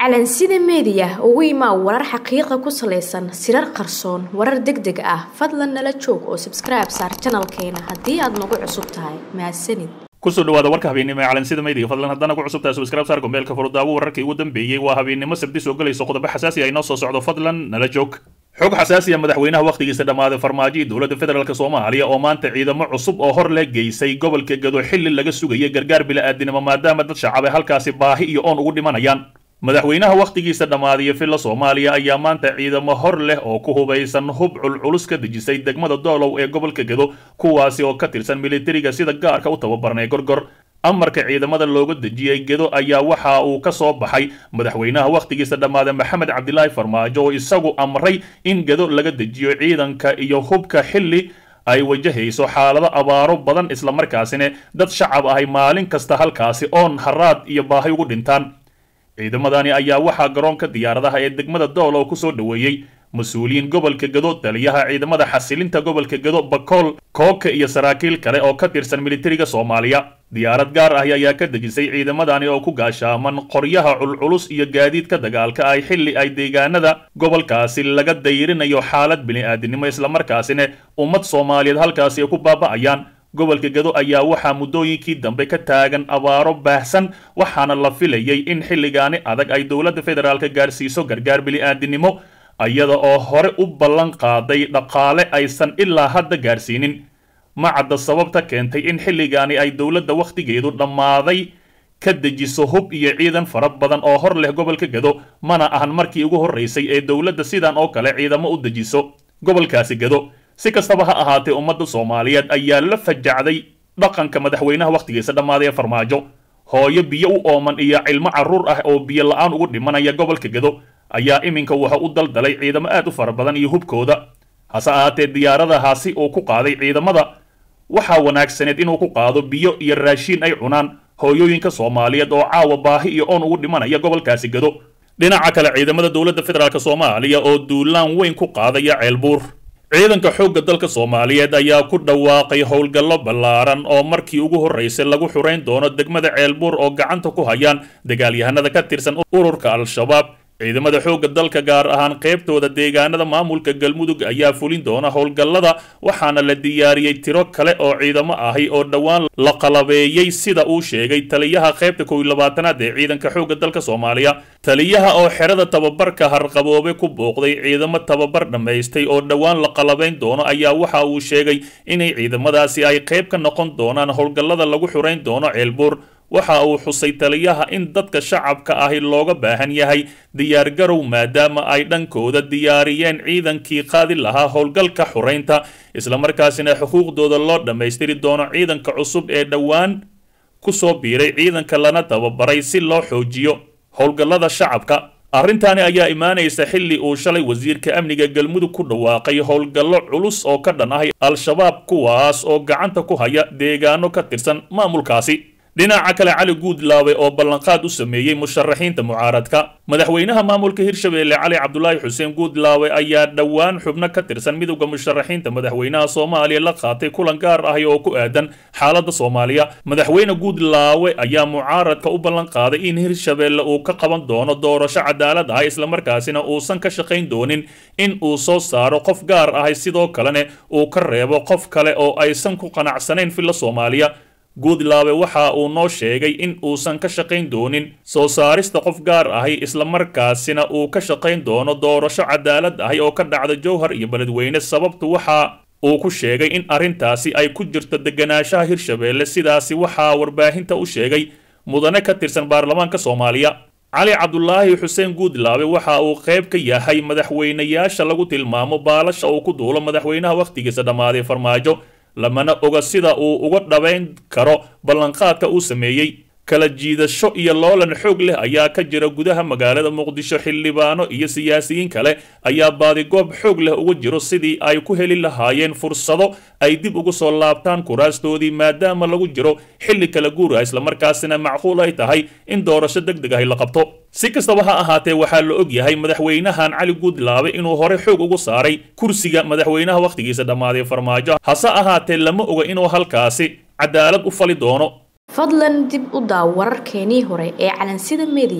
calansida meediya ugu imaa warar xaqiiqa ku salaysan sirar qarsoon warar deg deg ah fadlan nala joog oo sabskribe saar janalkeena haddii aad nagu cusub tahay mahadsanid kusoo dhawaada warka habeennimo ee calansida meediga fadlan haddana ku cusubtahay subscribe saar gombeelka furudaawo wararkii ugu dambeeyey waa habeennimo sabti soo gelayso qodobo xasaasi ah inoo soo socdo fadlan nala joog xog xasaasi ah madaxweynaha wakhtigiisa dhammaaday farmaajo iyo dowladda federaalk soomaaliya oo maanta ciidamo cusub oo hor le geysay gobolka gado xilli laga sugaya gargaar bila'aadinimo maadaama dad shacabay halkaasi baahi iyo oon ugu dhimanayaan madaxweynaha wakhtigiisa dhammaadiya villa soomaaliya ayaa maanta ciidamo hor leh oo ku hubaysan hub culculus ka dejisay degmada doolow ee gobolka gado kuwaasi oo ka tirsan militariga sida gaarka u tababarnay gorgor amarka ciidamada looga dejiyey gedo ayaa waxa uu ka soo baxay madaxweynaha wakhtigiisa dhammaaday maxamed cabdilaahi farmaajo oo isagu amray in gedo laga dejiyo ciidanka iyo hubka xilli ay wajahayso xaalado abaaro badan islamarkaasina dad shacab ahay maalin kasta halkaasi oon haraad iyo baahi ugu dhintaan ciidamadani ayaa waxaa garoonka diyaaradaha ee degmada doolow ku soo dhoweeyey mas-uuliyiin gobolka gado taliyaha ciidamada xasilinta gobolka gado bakool kooka iyo saraakiil kale oo ka tirsan militariga soomaaliya diyaarad gaar ahi ayaa ka dejisay ciidamadani oo ku gaashaaman qoryaha culculus iyo gaadiidka dagaalka ay xilli ay deegaanada gobolkaasi laga dayrinayo xaalad bini'aadinimo islamarkaasina ummad soomaaliyeed halkaasi ay ku baaba'ayaan gobolka gado ayaa waxaa muddooyinkii dambe ka taagan abaaro baahsan waxaana la filayay in xilligaani adag ay dowladda federaalka gaarsiiso gargaar bili'aadinimo iyada oo hore u ballan qaaday dhaqaale aysan ilaa hadda gaarsiinin ma cadda sababta keentay in xilligaani ay dowladda wakhtigeedu dhammaaday ka dejiso hub iyo ciidan fara badan oo hor leh gobolka gado mana ahan markii ugu horraysay ee dowladda sidan oo kale ciidamo u dejiso gobolkaasi gado si kastaba ha ahaatee ummadda soomaaliyeed ayaa la fajacday dhaqanka madaxweynaha wakhtigiisa dhammaaday ee farmaajo hooyo biyo u ooman iyo cilmo carruur ah oo biyo la-aan ugu dhimanaya gobolka gado ayaa iminka waxa u daldalay ciidamo aad u fara badan iyo hubkooda hase ahaatee diyaaradahaasi uu ku qaaday ciidamada waxaa wanaagsaneed inuu ku qaado biyo iyo raashiin ay cunaan hooyooyinka soomaaliyeed oo caawa baahi iyo oon ugu dhimanaya gobolkaasi gado dhinaca kale ciidamada dowladda federaalk soomaaliya oo duulaan weyn ku qaadaya ceelbuur ciidanka xoogga dalka soomaaliyeed ayaa ku dhawaaqay howlgallo ballaaran oo markii ugu horraysay lagu xurayn doono degmada ceelbuur oo gacanta ku hayaan dagaalyahanada ka tirsan ururka al-shabaab ciidamada xoogga dalka gaar ahaan qaybtooda deegaanada maamulka galmudug ayaa fulin doona howlgallada waxaana la diyaariyey tiro kale oo ciidamo ahi oo dhowaan la qalabeeyey sida uu sheegay taliyaha qaybta kow iyo labaatanaad ee ciidanka xoogga dalka soomaaliya taliyaha oo xerada tababarka harqaboobe ku booqday ciidamo tababar dhammaystay oo dhowaan la qalabayn doono ayaa waxa uu sheegay inay ciidamadaasi ay qayb ka noqon doonaan howlgallada lagu xurayn doono ceelbuur waxa uu xusay taliyaha in dadka shacabka ahi looga baahan yahay diyaargarow maadaama ay dhankooda diyaariyeen ciidankii qaadi lahaa howlgalka xuraynta islamarkaasina xuquuqdooda loo dhammaystiri doono ciidanka cusub ee dhowaan ku soo biiray ciidanka lana tababaray si loo xoojiyo howlgallada shacabka arrintaani ayaa imaanaysa xilli uu shalay wasiirka amniga galmudug ku dhawaaqay howlgallo culus oo ka dhan ah al-shabaab kuwaas oo gacanta ku haya deegaano ka tirsan maamulkaasi dhinaca kale cali guudlaawe oo ballanqaad u sameeyey musharaxiinta mucaaradka madaxweynaha maamulka hirshabeelle cali cabdulaahi xuseen guudlaawe ayaa dhowaan xubno ka tirsan midowda musharaxiinta madaxweynaha soomaaliya la qaatay kulan gaar ahi oo ku aadan xaaladda soomaaliya madaxweyne guudlaawe ayaa mucaaradka u ballan qaaday in hirshabeelle uu ka qaban doono doorasho cadaalad ah islamarkaasina uusan ka shaqayn doonin in uu soo saaro qof gaar ahi sidoo kalena uu ka reebo qof kale oo aysan ku qanacsanayn filla soomaaliya guudlaawe waxa uu noo sheegay in uusan ka shaqayn doonin soo saarista qof gaar ahi islamarkaasina uu ka shaqayn doono doorasho cadaalad ahi oo ka dhacda jowhar iyo beledweyne sababtu waxa uu ku sheegay in arrintaasi ay ku jirto deganaanshaha hirshabeelle sidaasi waxaa warbaahinta u sheegay mudane ka tirsan baarlamaanka soomaaliya cali cabdulaahi xuseen guudlaawe waxa uu qayb ka yahay madaxweynayaasha lagu tilmaamo baalasha uu ku duulo madaxweynaha wakhtigiisa dhammaaday farmaajo lamana oga sida uu uga dhabayn karo ballanqaadka uu sameeyey kala jiidasho iyo loolan xoog leh ayaa ka jira gudaha magaalada muqdisho xildhibaano iyo siyaasiyiin kale ayaa baadigoob xoog leh uga jiro sidii ay ku heli lahaayeen fursado ay dib ugu soo laabtaan kuraastoodii maadaama lagu jiro xilli kala guura islamarkaasina macquul ay tahay in doorasho deg deg ahi la qabto si kastaba ha ahaatee waxaa la og yahay madaxweynahan cali guudlaabe inuu hore xoog ugu saaray kursiga madaxweynaha wakhtigiisa dhammaaday farmaajo hase ahaatee lama oga inuu halkaasi cadaalad u fali doono fadlan dib u daaw wararkeenii hore ee calansida meediya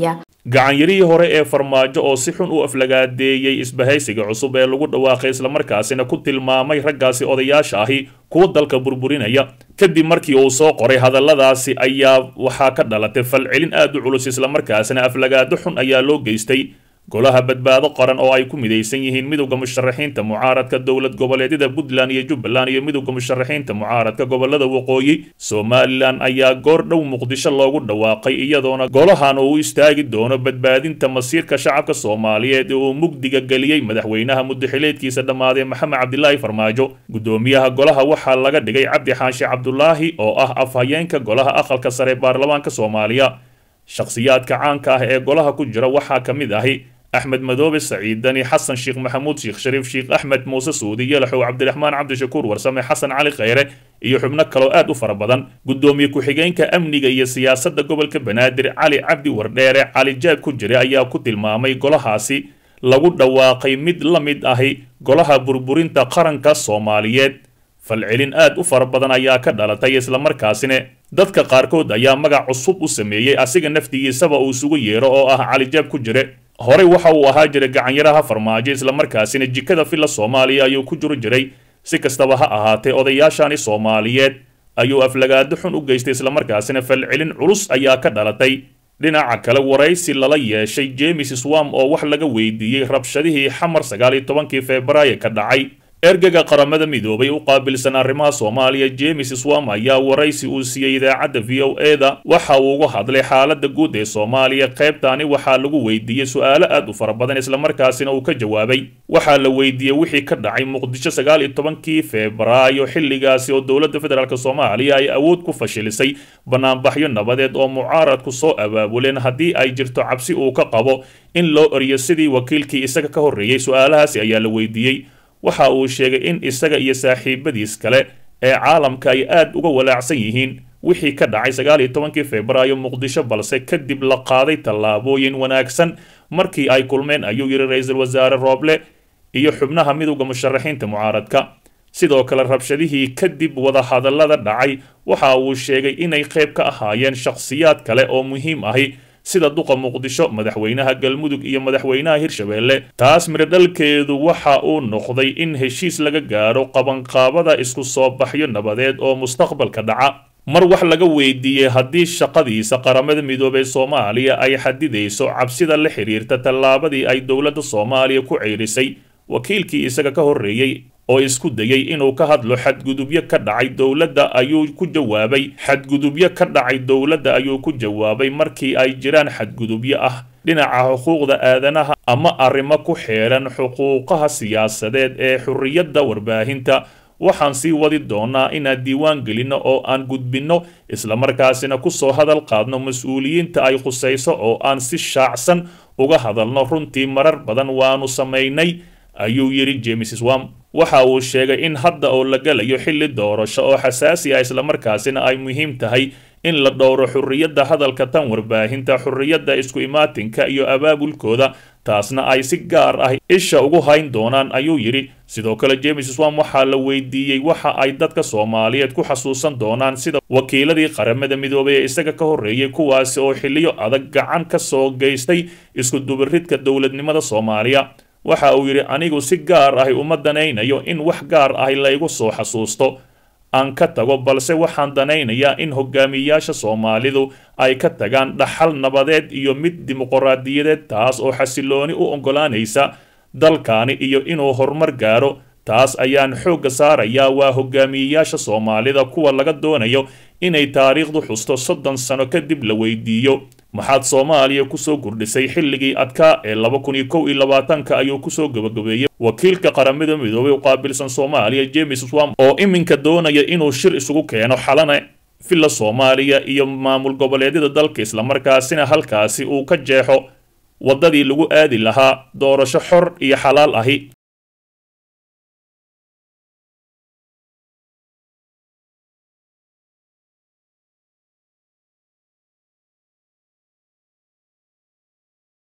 gacanyarihii hore ee farmaajo oo si xun u aflagaadeeyey isbahaysiga cusub ee lagu dhawaaqay islamarkaasina ku tilmaamay raggaasi odayaasha ahi kuwa dalka burburinaya kadib markii uu soo qoray hadalladaasi ayaa waxaa ka dhalatay falcelin aad u culus islamarkaasina aflagaado xun ayaa loo geystay golaha badbaado qaran oo ay ku midaysan yihiin midowda musharaxiinta mucaaradka dowlad goboleedyada puntland iyo jubbaland iyo midowda musharaxiinta mucaaradka gobolada waqooyi somalilan ayaa goor dhow muqdisho loogu dhawaaqay iyadoona golahan uu u istaagi doono badbaadinta masiirka shacabka soomaaliyeed ee uu mugdiga geliyey madaxweynaha muddaxileedkiisa dhammaaday maxamed cabdilaahi farmaajo guddoomiyaha golaha waxaa laga dhigay cabdi xaashi cabdulaahi oo ah afhayeenka golaha aqalka sare baarlamaanka soomaaliya shakhsiyaadka caanka ah ee golaha ku jira waxaa ka mid ahi axmed madoobe saciidani xasan sheekh maxamuud sheekh shariif sheekh axmed muuse suudi yalaxow cabdiraxmaan cabdishakuur warsame xasan cali kheyre iyo xubno kaloo aad u fara badan guddoomiye ku-xigeenka amniga iyo siyaasadda gobolka banaadir cali cabdi wardheere cali jaab ku jira ayaa ku tilmaamay golahaasi lagu dhawaaqay mid la mid ahi golaha burburinta qaranka soomaaliyeed falcelin aad u fara badan ayaa ka dhalatay islamarkaasina dadka qaarkood ayaa magac cusub u sameeyey asiga naftigiisaba uu isugu yeero oo ah cali jaab ku jire horey waxa uu ahaa jiray gacanyaraha farmaajo islamarkaasina jikada filla soomaaliya ayuu ku jiri jiray si kastaba ha ahaatee odayaashani soomaaliyeed ayuu aflagaado xun u geystay islamarkaasina falcelin culus ayaa ka dhalatay dhinaca kale waraysi lala yeeshay jemes swam oo wax laga weydiiyey rabshadihii xamar sagaal iyo tobankii febraayo ka dhacay ergaga qaramada midoobay u qaabilsan arrimaha soomaaliya jemes swam ayaa waraysi uu siiyey idaacadda v o eda waxa uu uga hadlay xaaladda guud ee soomaaliya qaybtaani waxaa lagu weydiiyey su-aalo aad u fara badan islamarkaasina uu ka jawaabay waxaa la weydiiyey wixii ka dhacay muqdisho sagaal iyo tobankii febraayo xilligaasi oo dowladda federaalk soomaaliya ay awood ku fashilisay banaanbaxyo nabadeed oo mucaaradku soo abaabuleen haddii ay jirto cabsi uu ka qabo in loo eriyo sidii wakiilkii isaga ka horreeyey su-aalahaasi ayaa la weydiiyey waxa uu sheegay in isaga iyo saaxiibadiis kale ee caalamka ay aad uga walaacsan yihiin wixii ka dhacay sagaal iyo tobankii febraayo muqdisho balse kadib la qaaday tallaabooyin wanaagsan markii ay kulmeen ayuu yidhi ra-iisul wasaare rooble iyo xubnaha midowda musharaxiinta mucaaradka sidoo kale rabshadihii kadib wadahadallada dhacay waxa uu sheegay inay qayb ka ahaayeen shakhsiyaad kale oo muhiim ahi sida duqa muqdisho madaxweynaha galmudug iyo madaxweynaha hirshabeelle taas miradhalkeedu waxa uu noqday in heshiis laga gaaro qabanqaabada isku soo baxyo nabadeed oo mustaqbalka dhaca mar wax laga weydiiyey haddii shaqadiisa qaramada midoobey soomaaliya ay xadidayso cabsida la xiriirta tallaabadii ay dowladda soomaaliya ku ceyrisay wakiilkii isaga ka horreeyey oo isku dayay inuu ka hadlo xadgudubyo ka dhacay dowladda ayuu ku jawaabay xadgudubyo ka dhacay dowladda ayuu ku jawaabay markii ay jiraan xadgudubyo ah dhinaca xuquuqda aadanaha ama arrimo ku xeeran xuquuqaha siyaasadeed ee xurriyadda warbaahinta waxaan sii wadi doonaa inaan diiwaan gelinno oo aan gudbinno islamarkaasina kusoo hadal qaadno mas-uuliyiinta ay khusayso oo aan si shaacsan uga hadalno runtii marar badan waanu samaynay ayuu yidhi james swam waxa uu sheegay in hadda oo la galayo xilli doorasho oo xasaasi ah islamarkaasina ay muhiim tahay in la dhowro xurriyadda hadalka tan warbaahinta xurriyadda isku imaatinka iyo abaabulkooda taasna ay si gaar ah isha ugu hayn doonaan ayuu yidhi sidoo kale james swam waxaa la weydiiyey waxa ay dadka soomaaliyeed ku xasuusan doonaan sida wakiiladii qaramada midoobay ee isaga ka horreeyey kuwaasi oo xilliyo adag gacan ka soo geystay isku dubiridka dowladnimada soomaaliya waxa uu yidhi anigu si gaar ahi uma danaynayo in wax gaar ahi laygu soo xasuusto aan ka tago balse waxaan danaynayaa in hogaamiyayaasha soomaalidu ay ka tagaan dhaxal nabadeed iyo mid dimuqraadiyadeed taas oo xasilooni u oggolaanaysa dalkaani iyo inuu horumar gaaro taas ayaan xoogga saarayaa waa hogaamiyeyaasha soomaalida kuwa laga doonayo inay taariikhdu xusto soddon sano kadib la weydiiyo maxaad soomaaliya kusoo kordhisay xilligii adkaa ee laba kun iyo kow iyo labaatanka ayuu kusoo gabagabeeyey wakiilka qaramada midoobay u qaabilsan soomaaliya james swam oo iminka doonaya inuu shir isugu keeno xalana villa soomaaliya iyo maamul goboleedyada dalka islamarkaasina halkaasi uu ka jeexo waddadii lagu aadi lahaa doorasho xor iyo xalaal ahi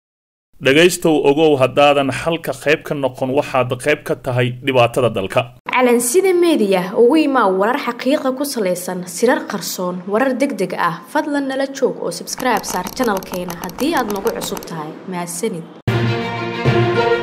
dhegaystow ogow haddaadan xalka qayb ka noqon waxaad qayb ka tahay dhibaatada dalka calansida meediya ugu imaa warar xaqiiqa ku salaysan sirar qarsoon warar deg deg ah fadlan nala joog oo sabskribe saar janalkeena haddii aad nagu cusub tahay mahadsanid